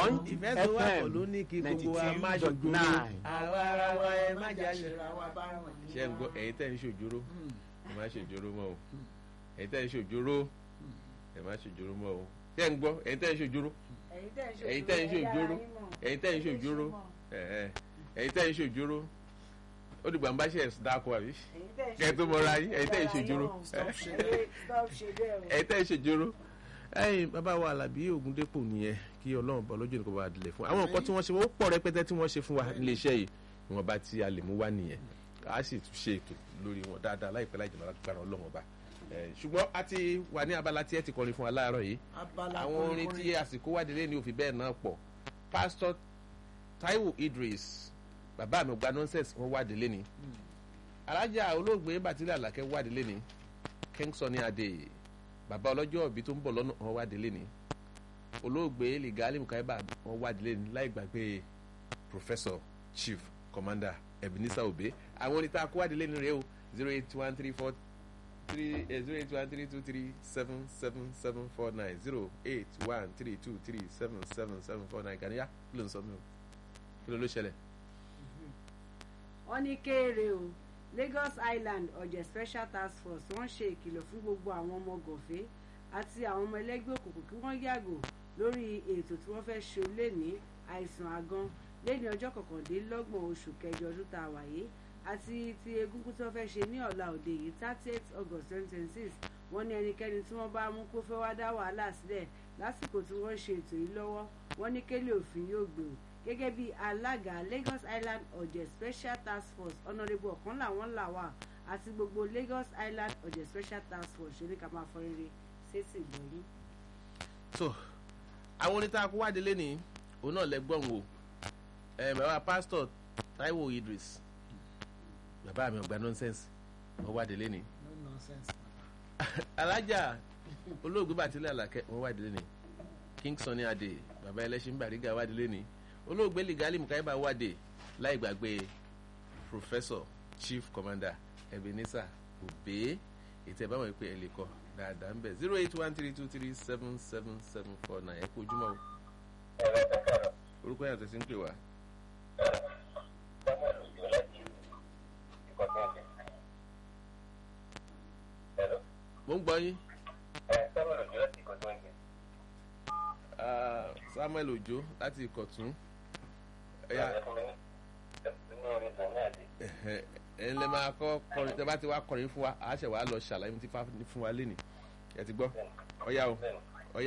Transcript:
Bond ìfẹ́ tó wà pọ̀ ló FM ní kí gbogbo wa má ninety two dot ṣòjóró nine. àwa ara wa ẹ má jà ṣe ṣera wa bá ràn yín. ṣe ń gbọ́ ẹ̀yin tẹ́ ń ṣòjóró ẹ má ṣòjóró mọ́ o ẹ̀yin tẹ́ ń ṣòjóró ẹ má ṣòjóró mọ́ o ṣe ń gbọ́ ẹ̀yin tẹ́ ń ṣòjóró ẹ̀yin tẹ́ ń ṣòjóró ẹ̀yin tẹ́ ń ṣòjóró ẹ̀ẹ́ ẹ̀yin tẹ́ ń ṣòjóró ó dìgbà ń bá ṣe ẹ̀sùn dáko àbí kẹ́ ẹ tó mọra yín ẹ̀yin tẹ́ ń ṣòjóró stop ṣe bẹ́ẹ̀ stop ṣe bẹ́ẹ̀ o. ẹ̀yin tẹ́ ń ṣòjóró ẹ̀yin bàbá wa Àlàbí Ògúndépò nìyẹn kí Ọlọ́run bọ̀ lójú nìkan bá dilẹ̀ fún wa àwọn nǹkan tí wọ́n ṣe wọ́n pọ̀ rẹpẹtẹ tí wọ́n ṣe fún wa nílé iṣẹ́ yìí ìwọ̀nba tí a lè mú wá nìyẹn a sì tún ṣe ètò lórí wọn dáadáa láìpẹ́ láì jìnnà lágbára Ọlọ́run ọba Eh, ṣùgbọ́n a ti wà ní abala tí ẹ ti kọrin fún wa láàárọ̀ yìí abala àwọn orin tí àsìkò wádìí ní òfin bẹ́ẹ̀ náà pọ̀ pásítọ̀ Táíwò Idris bàbá mi ò gba nonsense wọ́n wádìí lé ní alájà olóògbé Bàtílẹ̀ Àlàkẹ́ wádìí lé ní King Sunny Adé bàbá ọlọ́jọ́ òbí tó ń bọ̀ lọ́nà wọ́n wádìí lé ní olóògbé Ligali Mukaiba wọ́n wádìí lé ní láì gbàgbé Professor Chief Commander Ebenezer Obey àwọn orin tá a kó wádìí lé ní rèé o zero eight one three four three zero eight one three two three seven seven seven four nine zero eight one three two three seven seven seven four nine kàníyà kí ló ń sọ mí o kí ló ló ṣẹlẹ̀. wọ́n ní kéèrè o Lagos Island ọ̀jẹ̀ special task force wọ́n ṣe ìkìlọ̀ fún gbogbo àwọn ọmọ gọ̀fẹ́ àti àwọn ọmọ ẹlẹ́gbẹ́ òkùnkùn kí wọ́n yàgò lórí ètò tí wọ́n fẹ́ ṣe lẹ́ni àìsàn àgan lẹ́ni ọjọ́ kọkàndínlọ́gbọ̀n oṣù kẹjọ ọdún tá a wà yìí àti ti egungun tí wọ́n fẹ́ ṣe ní ọ̀la òde yìí thirty eight august twenty twenty six wọ́n ní ẹnikẹ́ni tí wọ́n bá mú kó fẹ́ wá dá wàhálà sílẹ̀ lásìkò tí wọ́n ń ṣe ètò yìí lọ́wọ́ wọ́n ní kélé òfin yóò gbèrò gẹ́gẹ́ bí alága Lagos Island ọ̀jẹ̀ special task force honourable ọ̀kan làwọn là wà àti gbogbo Lagos Island ọ̀jẹ̀ special task force ṣe ní ká máa fọ rere ṣèṣì gbọ́yìn. so àwọn orin tá a kó wádìí lẹ́ni òun náà lẹ́gbọ̀n wò ẹ bàbá pásítọ̀ Táíwò Idris bàbá mi ò gba nonsense wọ́n wádìí lẹ́ni no nonsense. alájà olóògbé Bàtílẹ̀ Àlàkẹ́ wọ́n wádìí lẹ́ni King Sunny Adé bàbá ẹlẹ́ṣin Bàrígà wádìí lẹ́ni olóògbé Ligali Mukaiba wádìí láì gbàgbé Professor Chief Commander Ebenezer Obey ètò ẹ̀ báwọn ìpè ẹ̀ lè kọ́ dáadáa ń bẹ̀ zero eight one three two three seven seven seven four nine ẹ kú ojúmọ́ o orúkọ yàtọ̀ sí ń pè wá. mo ń gbọ́ yín. Ah, Samuel Ojo láti Ìkọ̀tún. Ẹ̀yà ẹ̀yin lè máa kọ́ kọrin tẹ́ bá ti wá kọrin fún wa àá ṣẹ̀ wá lọ ṣàlàyé tí fún wa lénìí ẹ ti gbọ́ ọ̀yá o.